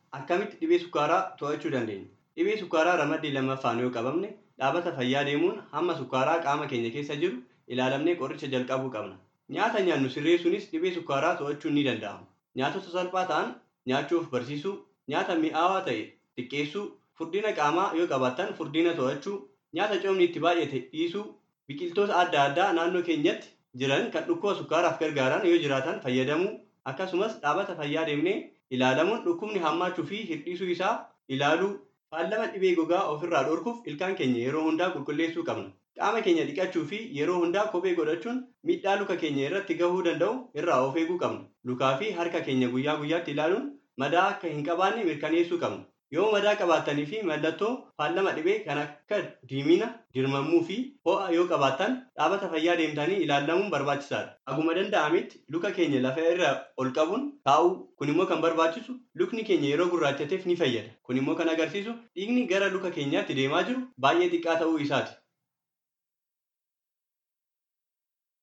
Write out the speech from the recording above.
Akkamitti dhibee sukkaaraa to'achuu dandeenya? Dhibee sukkaaraa ramaddii lammaffaan yoo qabamne dhaabata fayyaa deemuun hamma sukkaaraa qaama keenya keessa jiru ilaalamnee qoricha jalqabuu qabna. Nyaata nyaannu sirreessuunis dhibee sukkaaraa to'achuun ni danda'ama. Nyaatota salphaa ta'an nyaachuuf barsiisuu, nyaata mi'aawaa ta'e xiqqeessuu, furdina qaamaa yoo qabaattan furdina to'achuu, nyaata coomni itti baay'ate dhiisuu, biqiltoota adda addaa naannoo keenyatti jiran kan dhukkuba sukkaaraaf gargaaran yoo jiraatan fayyadamuu akkasumas dhaabata fayyaa deemnee ilaalamuun dhukkubni hammaachuu fi hir'isuu isaa ilaaluu faallama dhibee gogaa ofirraa dhorkuuf ilkaan keenya yeroo hundaa qulqulleessuu qabna. Qaama keenya dhiqachuu fi yeroo hundaa kophee godhachuun miidhaa luka keenya irratti gahuu danda'u irraa of eeguu qabna. Lukaa fi harka keenya guyyaa guyyaatti ilaaluun madaa akka hin qabaanne mirkaneessuu qabna. Yoo madaa qabaattanii fi mallattoo faallama dhibee kan akka diimina, dirmammuu fi ho'a yoo qabaattan dhaabata fayyaa deemtanii ilaalamuun barbaachisaadha. Aguma danda'ametti luka keenya lafa irra ol qabuun taa'uu kun immoo kan barbaachisu lukni keenya yeroo gurraachateef ni fayyada. Kun immoo kan agarsiisu dhiigni gara luka keenyaatti deemaa jiru baay'ee xiqqaa ta'uu isaati.